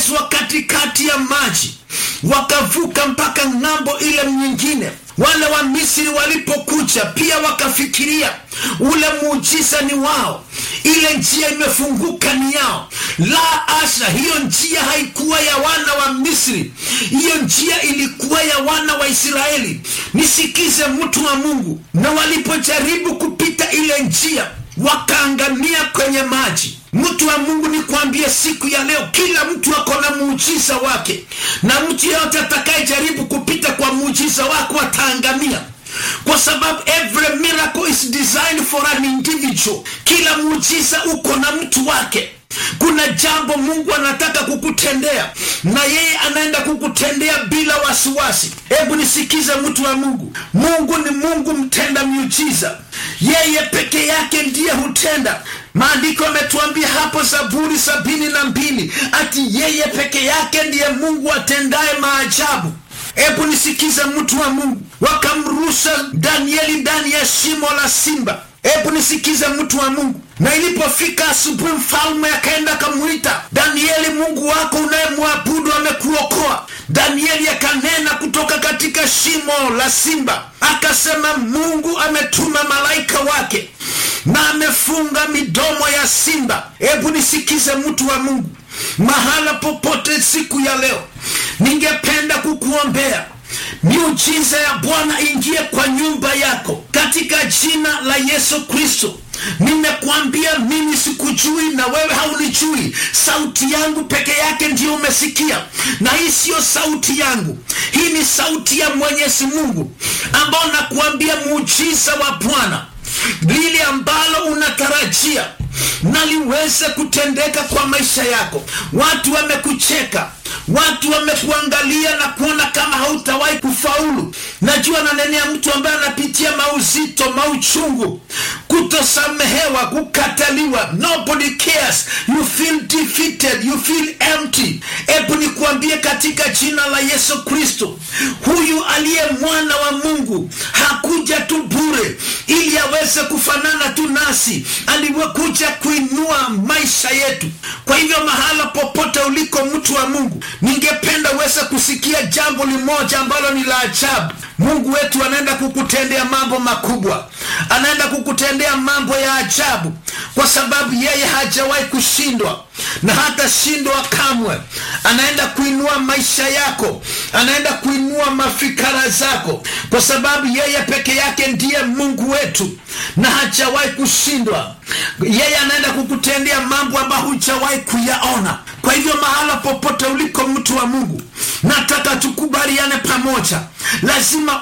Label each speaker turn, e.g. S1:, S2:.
S1: wakatembezwa katikati ya maji wakavuka mpaka ng'ambo ile nyingine wale wa misri walipokuja pia wakafikiria ule muujiza ni wao ile njia imefunguka ni yao la asha hiyo njia haikuwa ya wana wa misri hiyo njia ilikuwa ya wana wa israeli nisikize mtu wa mungu na walipojaribu kupita ile njia wakaangamia kwenye maji mtu wa mungu ni kuambia siku ya leo kila mtu ako na muujiza wake na mtu yeyote atakayejaribu kupita kwa muujiza wako ataangamia kwa sababu every miracle is designed for an individual kila muujiza uko na mtu wake kuna jambo mungu anataka kukutendea na yeye anaenda kukutendea bila wasiwasi hebu nisikize mtu wa mungu mungu ni mungu mtenda miujiza yeye peke yake ndiye hutenda maandiko ametuambia hapo zaburi sabini na mbili ati yeye peke yake ndiye mungu atendaye maajabu hebu nisikize mtu wa mungu wakamrusha danieli ndani ya shimo la simba hebu nisikize mtu wa mungu na ilipofika asubuhi mfalme akaenda akamwita danieli mungu wako unayemwabudu amekuokoa danieli akanena kutoka katika shimo la simba akasema mungu ametuma malaika wake na amefunga midomo ya simba hebu nisikize mtu wa mungu mahala popote siku ya leo ningependa kukuombea miujiza ya bwana ingie kwa nyumba yako katika jina la yesu kristo nimekwambia mimi sikujui na wewe haunijui sauti yangu peke yake ndiyo umesikia na hii siyo sauti yangu hii ni sauti ya mwenyezi mungu ambao nakuambia muujiza wa bwana lile ambalo unatarajia na liweze kutendeka kwa maisha yako watu wamekucheka watu wamekuangalia na kuona kama hautawahi kufaulu najua nanenea mtu ambaye anapitia mauzito mauchungu kutosamehewa kukataliwa nobody cares you feel defeated you feel empty hebu nikuambie katika jina la yesu kristo huyu aliye mwana wa mungu hakuja tu bure ili aweze kufanana tu nasi aliwekuja kuinua maisha yetu kwa hivyo mahala popote uliko mtu wa mungu ningependa uweze kusikia jambo limoja ambalo ni la ajabu mungu wetu anaenda kukutendea mambo makubwa anaenda kukutendea mambo ya ajabu kwa sababu yeye hajawahi kushindwa na hata shindwa kamwe anaenda kuinua maisha yako anaenda kuinua mafikara zako kwa sababu yeye peke yake ndiye mungu wetu na hajawahi kushindwa yeye anaenda kukutendea mambo ambayo hujawahi kuyaona kwa hivyo mahala popote uliko mtu wa mungu nataka tukubaliane pamoja lazima